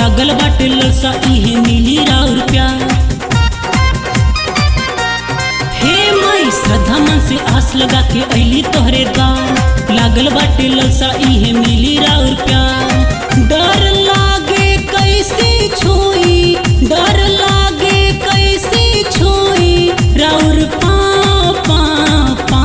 लागल बाटे ललसा इहे मिली राउर प्यार हे माई श्रद्धा मन से आस लगा के अली तोहरे द्वार लागल बाटे ललसा इहे मिली राउर प्यार डर लागे कैसे छुई डर लागे कैसे छुई राउर पा पा पा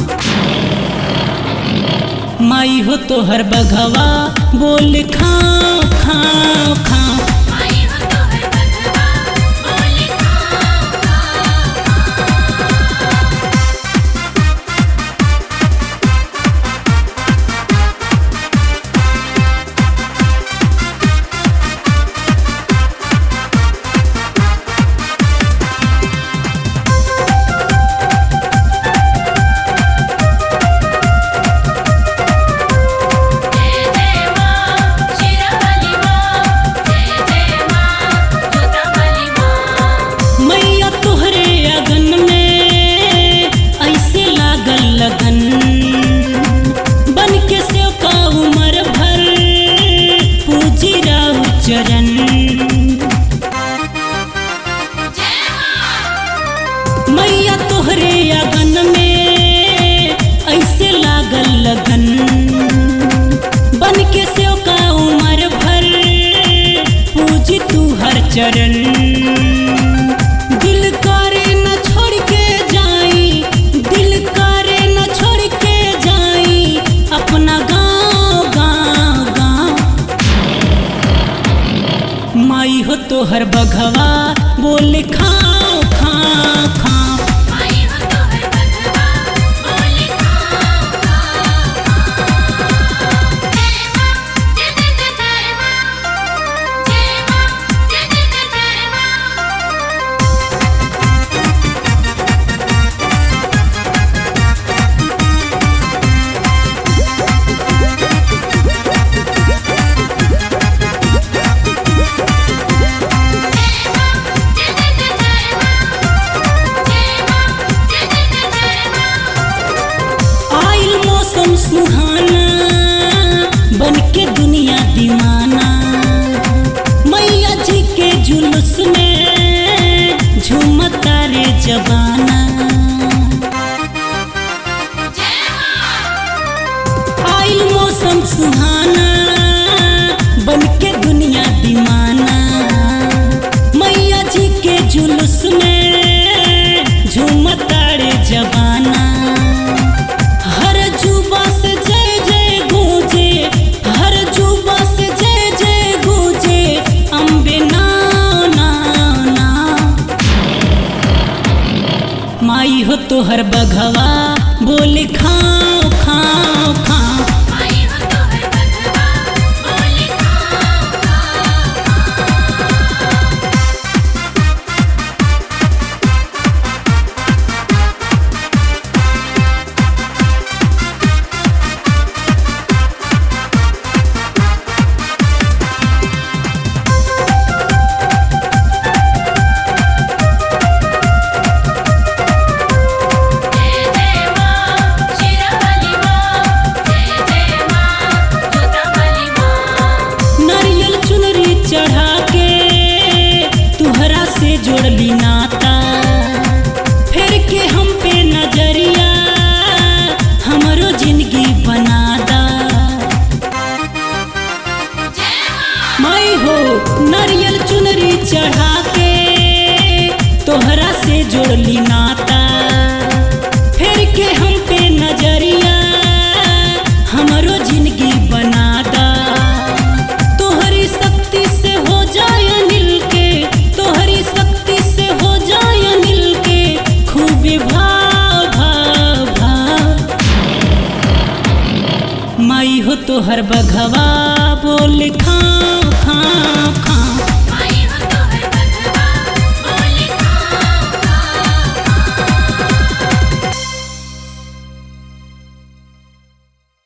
माई हो तोहर बघवा बोल खाओ खाओ खाओ आई हो तोहर बघवा बोले खाओ खाओ जय जय मां शिरवली मां जय जय मां जोतावली मां मैया तोहरे अगन में ऐसे लागल लगन बन के सेव का उमर भर पूजी राउ चरण जय मां मैया तोहरे अगन में ऐसे लागल लगन बन के सेव का उमर भर पूजी तू हर चरण दिल करे न छोड़ के जाई दिल करे न छोड़ के जाई अपना गाँव गाँव गाँव माई हो तोहर बघवा बोल खाओ खाओ खाओ आई हो तोहर बघवा बोले खाओ खाओ जय मां जय जय जय जय मां जय मां जय जय जय जय मां जय जय जय जय मां जय मां जय जय जय जय मां आइल मौसम सुहाना बन के दुनिया दीवाना मैया जी के जुलूस में झूमता रे जबाना जय मां आइल मौसम सुहाना बन के दुनिया दीवाना मैया जी के जुलूस में झूमता रे जबाना हर जुबा से जय जय गूंजे हर जुबा से जय जय गूंजे अम्बे ना ना ना माई हो तोहर बघवा बोल खाओ खाओ खाओ आई हो तोहर बघवा बोले खाओ खाओ जय जय मां शिरवली मां जय जय मां जोतावली मां नारियल चुनरी चढ़ा के तुहरा से जोड़ली नाता फिर के हम पे नजरिया हमरो जिंदगी बना दा जय मां माई हो नारियल चुनरी चढ़ा के तोहरा से जोड़ली नाता